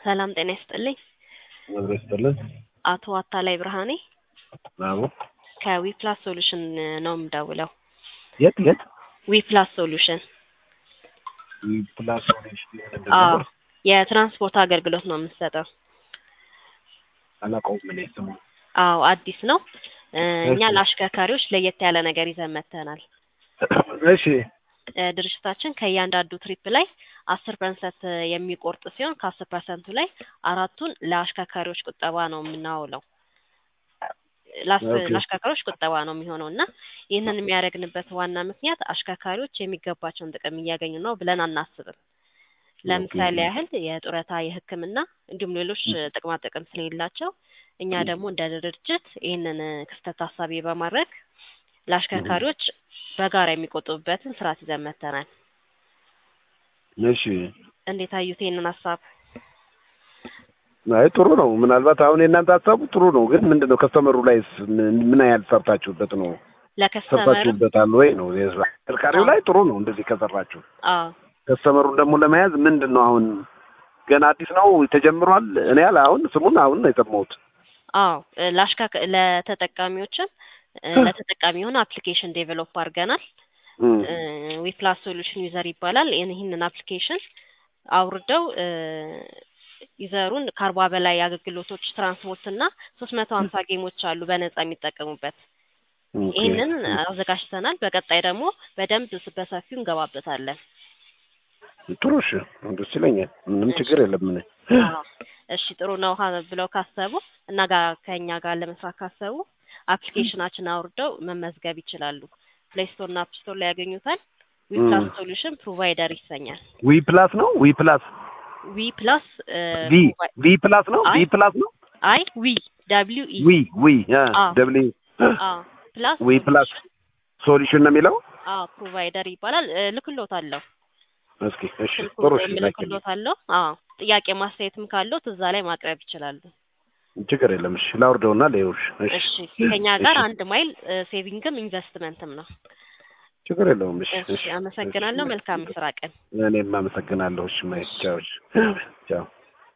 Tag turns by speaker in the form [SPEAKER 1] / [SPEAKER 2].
[SPEAKER 1] ሰላም ጤና ይስጥልኝ።
[SPEAKER 2] መዝገብ ይስጥልን።
[SPEAKER 1] አቶ አታላይ ብርሃኔ
[SPEAKER 2] አዎ።
[SPEAKER 1] ከዊፕላስ ሶሉሽን ነው የምደውለው።
[SPEAKER 2] የት የት?
[SPEAKER 1] ዊፕላስ ሶሉሽን
[SPEAKER 2] ፕላስ
[SPEAKER 1] አዎ፣ የትራንስፖርት አገልግሎት ነው የምንሰጠው።
[SPEAKER 2] አላውቀውም እኔ ስሙ።
[SPEAKER 1] አዎ አዲስ ነው። እ እኛ
[SPEAKER 2] እሺ።
[SPEAKER 1] ለአሽከርካሪዎች ለየት ያለ ነገር ይዘን መጥተናል።
[SPEAKER 2] እሺ
[SPEAKER 1] እ ድርጅታችን ከእያንዳንዱ ትሪፕ ላይ አስር ፐርሰንት የሚቆርጥ ሲሆን ከአስር ፐርሰንቱ ላይ አራቱን ለአሽከርካሪዎች ቁጠባ ነው የምናውለው። ላስ-
[SPEAKER 2] ኦኬ።
[SPEAKER 1] ለአሽከርካሪዎች ቁጠባ ነው የሚሆነው እና ይህንን የሚያደርግንበት ዋና ምክንያት አሽከርካሪዎች የሚገባቸውን ጥቅም እያገኙ ነው ብለን አናስብም። ለምሳሌ
[SPEAKER 2] ኦኬ።
[SPEAKER 1] ያህል የጡረታ፣ የሕክምና እንዲሁም ሌሎች ጥቅማ ጥቅም ስለሌላቸው እኛ ደግሞ እንደ ድርጅት ይህንን ክስተት ታሳቢ በማድረግ ለአሽከርካሪዎች በጋራ የሚቆጥቡበትን ስርዓት ይዘን መጥተናል።
[SPEAKER 2] እሺ።
[SPEAKER 1] እንዴት አዩት ይህንን ሀሳብ?
[SPEAKER 2] አይ ጥሩ ነው። ምናልባት አሁን የእናንተ ሀሳቡ ጥሩ ነው፣ ግን ምንድን ነው ከስተመሩ ላይስ ምን ምን ያህል ሰርታችሁበት ነው?
[SPEAKER 1] ለከስተመር
[SPEAKER 2] ሰርታችሁበታል ወይ ነው? ተሽከርካሪው ላይ ጥሩ ነው እንደዚህ ከሰራችሁ።
[SPEAKER 1] አዎ
[SPEAKER 2] ከስተመሩን ደግሞ ለመያዝ ምንድን ነው አሁን ገና አዲስ ነው ተጀምሯል። እኔ ያለ አሁን ስሙን አሁን ነው የሰማሁት።
[SPEAKER 1] አዎ እ ለአሽከርካ- ለተጠቃሚዎችም እ ለተጠቃሚ የሆነ አፕሊኬሽን ዴቨሎፕ አድርገናል።
[SPEAKER 2] እም።
[SPEAKER 1] ዊፕላስ ሶሉሽን ዩዘር ይባላል። ይህን- ይህንን አፕሊኬሽን አውርደው እ ዩዘሩን ከአርባ በላይ አገልግሎቶች ትራንስፖርት እና ሶስት መቶ ሀምሳ ጌሞች አሉ በነጻ የሚጠቀሙበት።
[SPEAKER 2] ኦኬ።
[SPEAKER 1] ይህንን አዘጋጅተናል። በቀጣይ ደግሞ በደንብ ስ- በሰፊው እንገባበታለን።
[SPEAKER 2] ጥሩ እሺ፣ ደስ ይለኛል። ምንም ችግር የለም። ምን
[SPEAKER 1] አዎ። እሺ ጥሩ ነው ሀ- ብለው ካሰቡ እና ጋር ከእኛ ጋር ለመስራት ካሰቡ አፕሊኬሽናችን አውርደው መመዝገብ ይችላሉ። ፕሌይ ስቶር እና አፕ ስቶር ላይ ያገኙታል። ዊፕላስ
[SPEAKER 2] ም።
[SPEAKER 1] ሶሉሽን ፕሮቫይደር ይሰኛል።
[SPEAKER 2] ዊ ፕላስ ነው ዊ ፕላስ
[SPEAKER 1] ዊ ፕላስ
[SPEAKER 2] ቪ ቪ ፕላስ ነው
[SPEAKER 1] አይ
[SPEAKER 2] ቪ ፕላስ ነው
[SPEAKER 1] አይ ዊ ደብሊው ኢ
[SPEAKER 2] ዊ ዊ
[SPEAKER 1] አዎ።
[SPEAKER 2] ደብል
[SPEAKER 1] አዎ ፕላስ
[SPEAKER 2] ዊ ፕላስ ሶሉሽን ነው የሚለው።
[SPEAKER 1] አዎ ፕሮቫይደር ይባላል። እ፣ ልክሎታለሁ
[SPEAKER 2] እስኪ እሺ፣
[SPEAKER 1] ስልኩ
[SPEAKER 2] ጥሩ እሺ፣ ላኪልኝ።
[SPEAKER 1] ልክሎታለሁ። አዎ ጥያቄ ማስተያየትም ካለው እዛ ላይ ማቅረብ ይችላሉ።
[SPEAKER 2] ችግር የለም። እሺ፣ ላውርደውና ለይውሽ። እሺ፣
[SPEAKER 1] እሺ ከኛ ጋር
[SPEAKER 2] እሺ፣
[SPEAKER 1] አንድ ማይል እ፣ ሴቪንግም ኢንቨስትመንትም ነው።
[SPEAKER 2] ችግር የለውም። እሺ፣
[SPEAKER 1] እሺ አመሰግናለሁ። መልካም ስራ ቀን።
[SPEAKER 2] እኔም አመሰግናለሁ። እሺ፣ ማይ ቻው፣ ቻው።